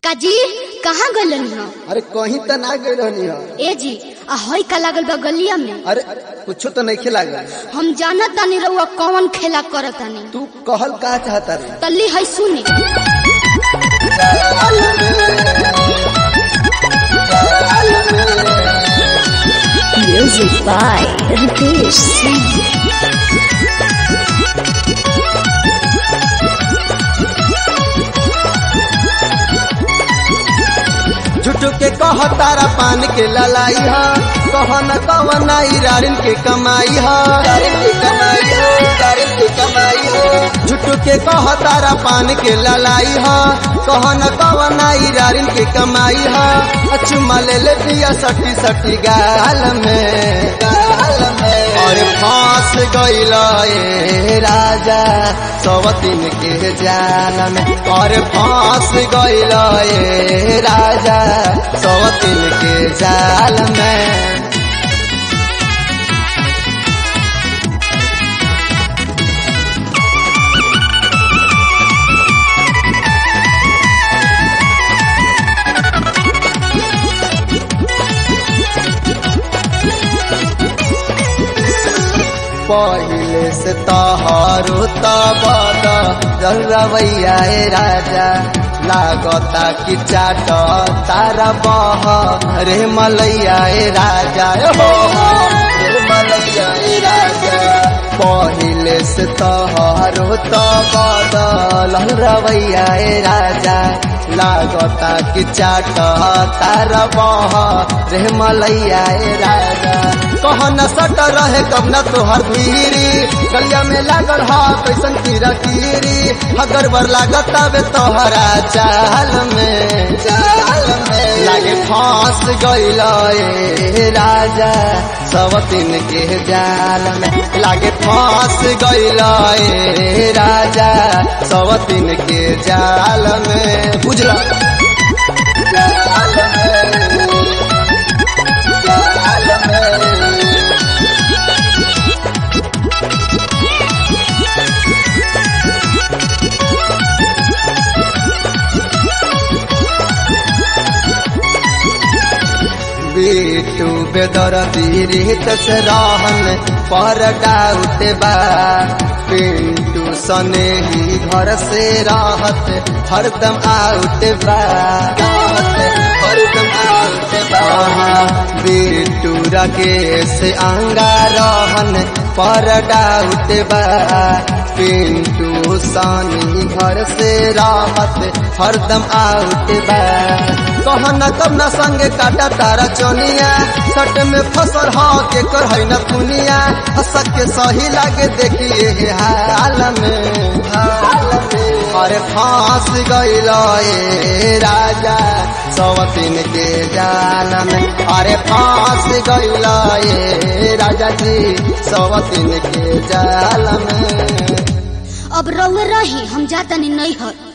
काजी कहाँ गलन हो अरे कहीं तो ना गई रहनी हो ए जी आ हई का लागल बा गलिया में अरे कुछ तो नहीं खिला हम जानत तानी रउआ कौन खेला करत तानी तू कहल का चाहता रे तल्ली हई सुनी Music by Ritesh Singh. झूठ के कह तारा पान के ललाई हा कह न कवन रारिन के कमाई हा झूठ के कह तारा पान के ललाई हा कह न कवन रारिन के कमाई हा अचुमा ले ले दिया सटी सटी गाल में गाल में और फांस गइल ए राजा सवतीन के जाल में और फांस गइल ए राजा सवतीन के जाल में पहिले से तहारो तबद रवैया ए राजा लागता कि चाट तारा बह रे मलैया ए राजा ए हो रे मलैया ए राजा पहिले से तहारो तबद रवैया ए राजा लागता कि चाट तारा बह रे मलैया ए राजा कह न सट रहे कब न तोहर भीरी गलिया में लागल हा कैसन कीरा कीरी अगर बर लागत बे तोहरा चाल में चाल में लागे फांस गइल ए राजा सवतीन के जाल में लागे फांस गइल ए राजा सवतीन के जाल में बुझला जाल में जाल में बेटू बेदर दीरित से रहन पर डाउट बा पिंटू सने ही घर से रहत हरदम आउट बा हरदम आउट बा बेटू राकेश आंगा रहन पर डाउट बा पिंटू सनी घर से रहत हरदम आउट बा कहना कब न संगे काटा तारा चोनिया सट में फसल हा के कर है न दुनिया हसक के सही लागे देखिए हाल में हाल में अरे फांस गइल ए राजा सवतीन के जाल में अरे फांस गइल ए राजा जी सवतीन के जाल में अब रउए रही हम जातनी नहीं हर